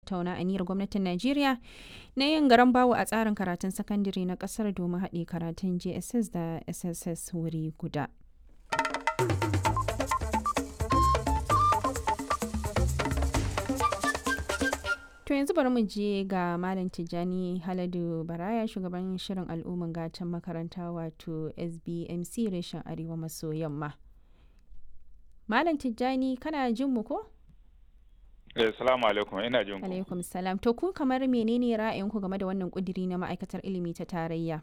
tattauna aniyar gwamnatin Najeriya na yin garan bawo a tsarin karatun sakandare na kasar domin haɗe karatun JSS da SSS wuri guda. To yanzu bari mu je ga Malam Tijjani Haladu Baraya shugaban shirin al'umman gatan makaranta wato SBMC reshen Arewa maso yamma. Malam Tijjani kana jin mu ko? Eh, salamu alaikum ina jin ku. Alaikum salam. To ku kamar menene ra'ayinku game da wannan kudiri na ma'aikatar ilimi ta tarayya?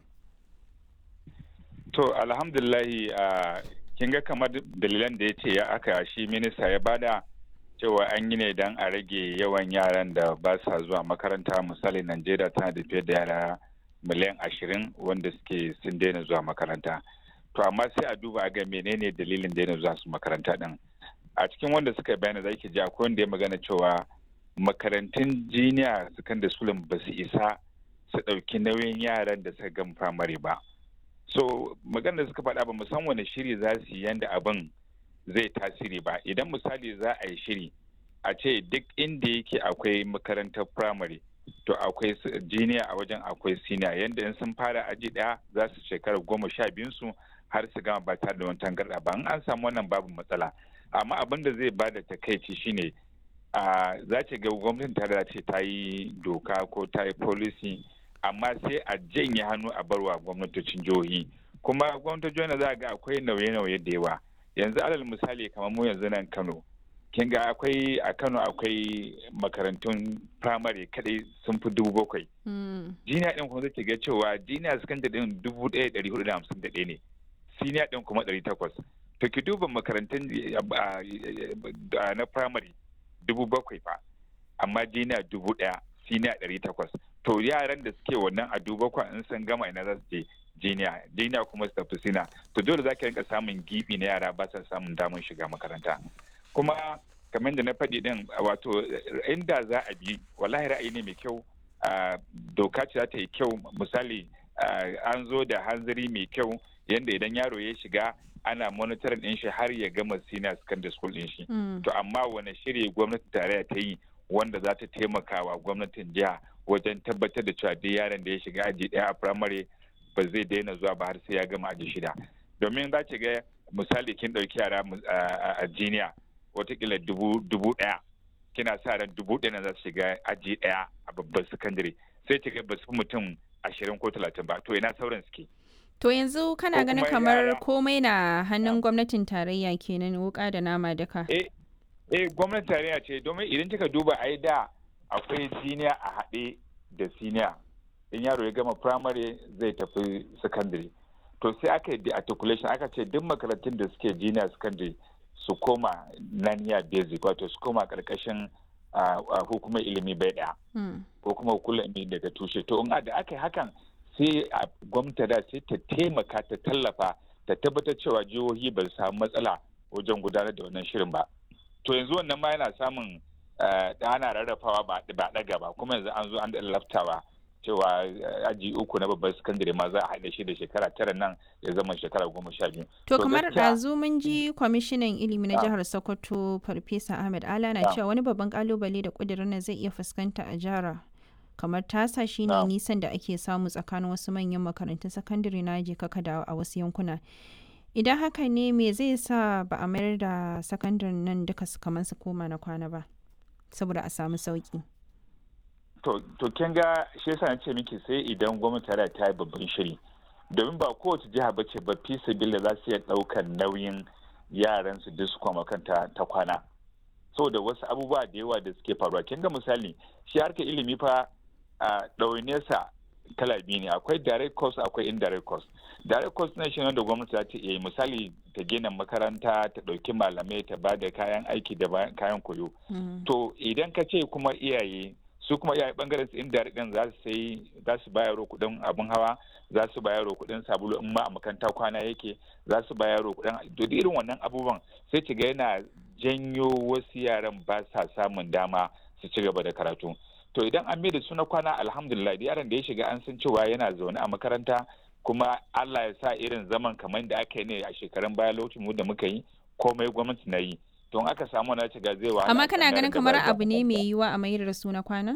To alhamdulillahi a kin ga kamar dalilan da ya ce ya aka shi minista ya bada cewa an yi ne don a rage yawan yaran da ba sa zuwa makaranta misali Najeriya tana da fiye da yara miliyan ashirin wanda suke sun daina zuwa makaranta. To amma sai a duba ga menene dalilin daina zuwa su makaranta din. a cikin wanda suka bayana za ki ji akwai wanda ya magana cewa makarantun jiniya secondary school ba su isa su ɗauki nauyin yaran da suka gama firamare ba so magana da suka faɗa ba san wani shiri za su yi yanda abin zai tasiri ba idan misali za a yi shiri a ce duk inda yake akwai makarantar firamare to akwai jiniya a wajen akwai siniya yanda in sun fara aji ɗaya za su shekara goma sha biyun su har su gama ba tare da wani tangarɗa ba in an samu wannan babu matsala amma abin da zai bada takaici shine a za ce ga gwamnatin ta ce ta yi doka ko ta yi policy amma sai a janye hannu a barwa gwamnatocin jihohi kuma gwamnatocin jihohi za ga akwai nauye-nauye da yawa yanzu alal misali kamar mu yanzu nan kano kin ga akwai a kano akwai makarantun firamare kadai sun fi dubu bakwai jiniya din kuma zai ga cewa jiniya sakandare din dubu ɗaya ɗari hudu da hamsin da ɗaya ne siniya din kuma ɗari takwas to ki duba makarantun na primary dubu bakwai fa amma jiniya dubu daya siniya ɗari takwas to yaran da suke wannan a dubu bakwai in sun gama ina za su je jiniya jiniya kuma su tafi sina to dole za ki rinka samun gibi na yara ba sa samun damar shiga makaranta kuma kamar da na faɗi din wato inda za a bi wallahi ra'ayi ne mai kyau doka ce za ta yi kyau misali an zo da hanzari mai kyau yadda idan yaro ya shiga ana monitoring din shi har ya gama senior secondary school din shi to amma wani shiri gwamnati tarayya ta yi wanda za ta taimaka wa gwamnatin jiha wajen tabbatar da cewa duk yaron da ya shiga aji daya a primary ba zai daina zuwa ba har sai ya gama aji shida domin za ki ga misali kin ɗauki yara a jiniya watakila dubu ɗaya kina sa ran dubu ɗaya na za su shiga aji ɗaya a babban sakandare sai ki ga ba su mutum ashirin ko talatin ba to ina sauran suke To yanzu kana ganin kamar komai na hannun gwamnatin tarayya kenan wuka da nama duka. Eh, eh gwamnatin tarayya ce domin idan kika duba ai da akwai siniya a haɗe da siniya. In yaro ya gama primary zai tafi secondary. To sai aka yi articulation aka ce duk makarantun da suke junior secondary su koma naniya basic wato su koma karkashin hukumar ilimi bai ɗaya. Ko kuma hukumar ilimi daga tushe. To in da aka yi hakan sai a gwamnati da sai ta taimaka ta tallafa ta tabbatar cewa jihohi ba su samu matsala wajen gudanar da wannan shirin ba to yanzu wannan ma yana samun ana rarrafawa ba ɗaga ba kuma yanzu an zo an da laftawa cewa aji uku na babban sakandare ma za a haɗa shi da shekara tara nan ya zama shekara goma sha biyu. To kamar ɗazu mun ji kwamishinan ilimi na jihar Sokoto Farfesa Ahmed Ala na cewa wani babban kalubale da ƙudurin zai iya fuskanta a jihar kamar tasa shine nisan da ake samu tsakanin wasu manyan makarantun sakandare na je kaka da a wasu yankuna idan haka ne me zai sa ba a mayar da sakandaren nan duka kamar su koma na kwana ba saboda a samu sauki to kin ga shi yasa na ce miki sai idan gwamnati ta yi babban shiri domin ba kowace jiha ba ce ba fi sabila za su iya ɗaukar nauyin yaran su duk su kwama kanta ta kwana saboda wasu abubuwa da yawa da suke faruwa kin ga misali shi harkar ilimi fa a ɗaunesa kala biyu ne akwai direct cost akwai indirect cost direct cost na shi da gwamnati za ta iya misali ta gina makaranta ta ɗauki malamai ta ba da kayan aiki da kayan koyo to idan ka ce kuma iyaye su kuma iyaye bangaren su indirect din za su sai za su bayaro kuɗin abin hawa za su bayaro kuɗin sabulu in ma a makaranta kwana yake za su bayaro kuɗin duk irin wannan abubuwan sai ki ga yana janyo wasu yaran ba sa samun dama su ci gaba da karatu to idan an mai da su na kwana alhamdulillah yaron da ya shiga an san cewa yana zaune a makaranta kuma Allah ya sa irin zaman kamar da aka yi ne a shekarun baya lokacin mu da muka yi komai gwamnati na yi don aka samu na shiga zai wahala amma kana ganin kamar abu ne mai yiwa a mayar da su na kwana